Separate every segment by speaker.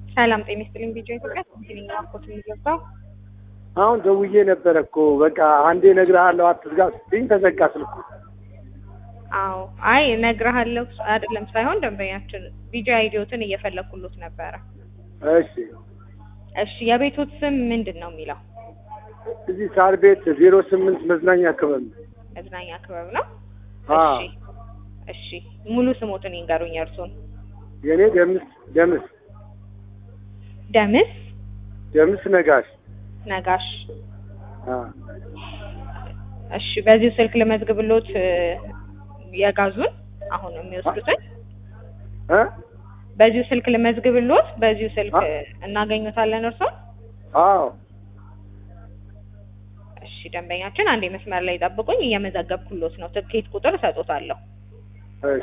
Speaker 1: ሰላም ጤና ይስጥልኝ። ቪዲዮ ኢትዮጵያ ትክክለኛ ዋኮት የሚገባው
Speaker 2: አሁን ደውዬ ነበረ እኮ በቃ አንዴ እነግርሃለሁ አትዝጋ ስትይኝ ተዘጋ ስልኩ።
Speaker 1: አዎ አይ እነግርሃለሁ አይደለም ሳይሆን ደንበኛችን ቪዲዮ አይዲዮትን እየፈለኩሎት ነበረ።
Speaker 2: እሺ
Speaker 1: እሺ የቤቶት ስም ምንድን ነው የሚለው?
Speaker 2: እዚህ ሳር ቤት ዜሮ ስምንት መዝናኛ ክበብ ነው።
Speaker 1: መዝናኛ ክበብ ነው።
Speaker 2: አዎ።
Speaker 1: እሺ እሺ ሙሉ ስሞትን ይንገሩኝ እርሶን።
Speaker 2: የእኔ ደምስ ደምስ
Speaker 1: ደምስ
Speaker 2: ደምስ ነጋሽ።
Speaker 1: ነጋሽ።
Speaker 2: አዎ።
Speaker 1: እሺ በዚሁ ስልክ ልመዝግብሎት እ፣ የጋዙን አሁን የሚወስዱትን
Speaker 2: እ?
Speaker 1: በዚሁ ስልክ ልመዝግብሎት በዚሁ ስልክ
Speaker 2: አ-
Speaker 1: እናገኙታለን እርሶን።
Speaker 2: አዎ
Speaker 1: እሺ ደንበኛችን አንዴ መስመር ላይ ጠብቁኝ፣ እየመዘገብኩሎት ነው። ትኬት ቁጥር እሰጦታለሁ።
Speaker 2: እሺ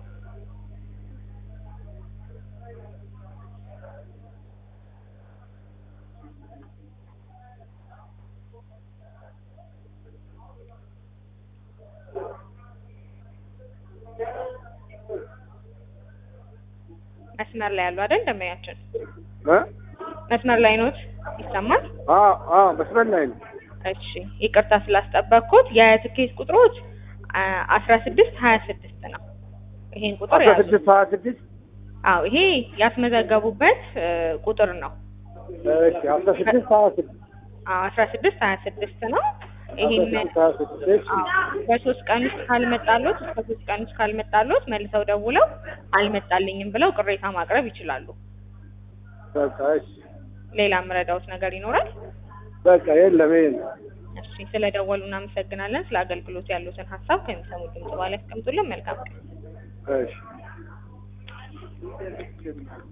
Speaker 1: መስመር ላይ ያሉ አይደል ደንበኛችን?
Speaker 2: እ?
Speaker 1: መስመር ላይ ኖት? ይሰማል?
Speaker 2: አዎ አዎ መስመር ላይ ነው።
Speaker 1: እሺ ይቅርታ ስላስጠበቅኩት የትኬት ቁጥሮች አስራ ስድስት ሀያ ስድስት ነው። ይሄን ቁጥር
Speaker 2: አስራ
Speaker 1: ያዙ።
Speaker 2: ስድስት ሀያ ስድስት
Speaker 1: አዎ ይሄ ያስመዘገቡበት እ፣ ቁጥር ነው።
Speaker 2: እሺ አስራ ስድስት ሀያ ስድስት
Speaker 1: አዎ አስራ ስድስት ሀያ ስድስት ነው።
Speaker 2: አስራ
Speaker 1: ይሄን
Speaker 2: ስድስት ሀያ ስድስት እሺ
Speaker 1: አዎ በሶስት ቀን ውስጥ ካልመጣሎት እስከ ሶስት ቀን ውስጥ ካልመጣሎት መልሰው ደውለው አልመጣልኝም ብለው ቅሬታ ማቅረብ ይችላሉ።
Speaker 2: በቃ እሺ
Speaker 1: ሌላ የምረዳውት ነገር ይኖራል?
Speaker 2: በቃ የለም ይሄ ነው።
Speaker 1: እሺ ስለደወሉ እናመሰግናለን። ስለ አገልግሎት ያሉትን ሀሳብ ከሚሰሙ ድምጽ በኋላ ያስቀምጡልን። መልካም ቀን።
Speaker 2: እሺ